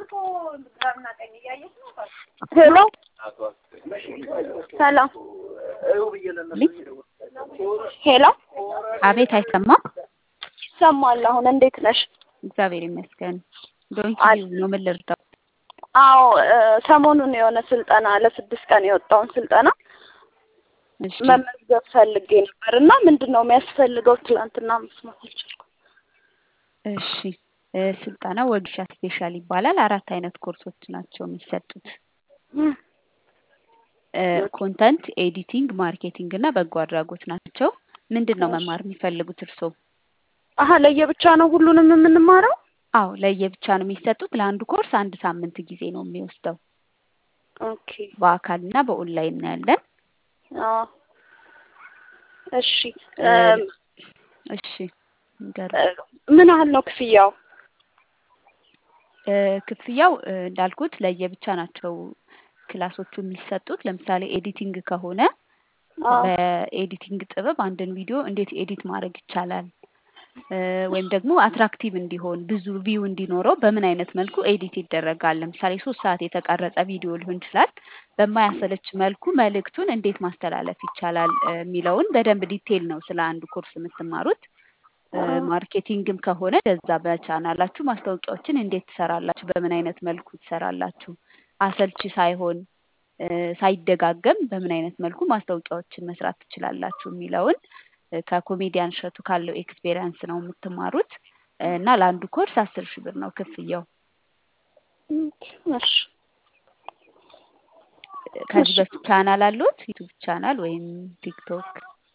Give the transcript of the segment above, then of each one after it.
ሄሎ ሰላም ሄሎ አቤት አይሰማም? ይሰማል። አሁን እንዴት ነሽ? እግዚአብሔር ይመስገን። ዶንኪ አል- ነው ምን ልርዳው? አዎ እ፣ ሰሞኑን የሆነ ስልጠና ለስድስት ቀን የወጣውን ስልጠና እሺ መመዝገብ ፈልጌ ነበር እና ምንድን ነው የሚያስፈልገው? ትላንትና መስማት አልቻልኩም። እሺ እ፣ ስልጠናው ወጌሻ ስፔሻል ይባላል። አራት አይነት ኮርሶች ናቸው የሚሰጡት። እም፣ እ፣ ኮንተንት ኤዲቲንግ፣ ማርኬቲንግ እና በጎ አድራጎት ናቸው። ምንድን ነው እሺ። መማር የሚፈልጉት እርስዎ? አሀ ለየብቻ ነው ሁሉንም የምንማረው? አዎ ለየብቻ ነው የሚሰጡት። ለአንዱ ኮርስ አንድ ሳምንት ጊዜ ነው የሚወስደው። ኦኬ በአካል እና በኦንላይን ነው ያለን። አዎ እሺ እ፣ እም፣ እሺ ንገሩ። እ፣ ምን ያህል ነው ክፍያው? እ፣ ክፍያው እ፣ እንዳልኩት ለየብቻ ናቸው ክላሶቹ የሚሰጡት። ለምሳሌ ኤዲቲንግ ከሆነ አዎ በኤዲቲንግ ጥበብ አንድን ቪዲዮ እንዴት ኤዲት ማድረግ ይቻላል እ፣ ወይም ደግሞ አትራክቲቭ እንዲሆን ብዙ ቪው እንዲኖረው በምን አይነት መልኩ ኤዲት ይደረጋል። ለምሳሌ ሶስት ሰዓት የተቀረጸ ቪዲዮ ሊሆን ይችላል። በማያሰለች መልኩ መልእክቱን እንዴት ማስተላለፍ ይቻላል እ፣ የሚለውን በደንብ ዲቴል ነው ስለ አንዱ ኮርስ የምትማሩት። እ፣ አዎ ማርኬቲንግም ከሆነ ለዛ በቻናላችሁ ማስታወቂያዎችን እንዴት ትሰራላችሁ፣ በምን አይነት መልኩ ትሰራላችሁ፣ አሰልቺ ሳይሆን እ፣ ሳይደጋገም በምን አይነት መልኩ ማስታወቂያዎችን መስራት ትችላላችሁ የሚለውን እ፣ ከኮሜዲያን እሸቱ ካለው ኤክስፔሪያንስ ነው የምትማሩት እ፣ እና ለአንዱ ኮርስ አስር ሺህ ብር ነው ክፍያው። ኦኬ፣ እሺ እ፣ ከዚህ እሺ በፊት ቻናል አሉት ዩቱብ ቻናል ወይም ቲክቶክ?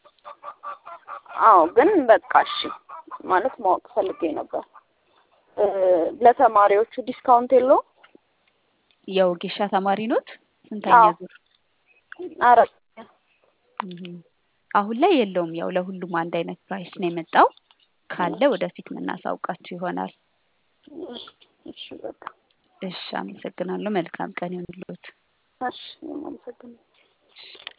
አዎ ግን በቃ እሺ ማለት ማወቅ ፈልጌ ነበር። እ፣ ለተማሪዎቹ ዲስካውንት የለውም? የወጌሻ ተማሪ ኖት? ስንተኛ አዎ ዙር? አራት እም፣ አሁን ላይ የለውም። ያው ለሁሉም አንድ አይነት ፕራይስ ነው የመጣው። ካለ ወደፊት የምናሳውቃችሁ ይሆናል። እሺ እሺ በቃ እሺ፣ አመሰግናለሁ። መልካም ቀን ይሁንልዎት። እሺ እኔም አመሰግናለሁ።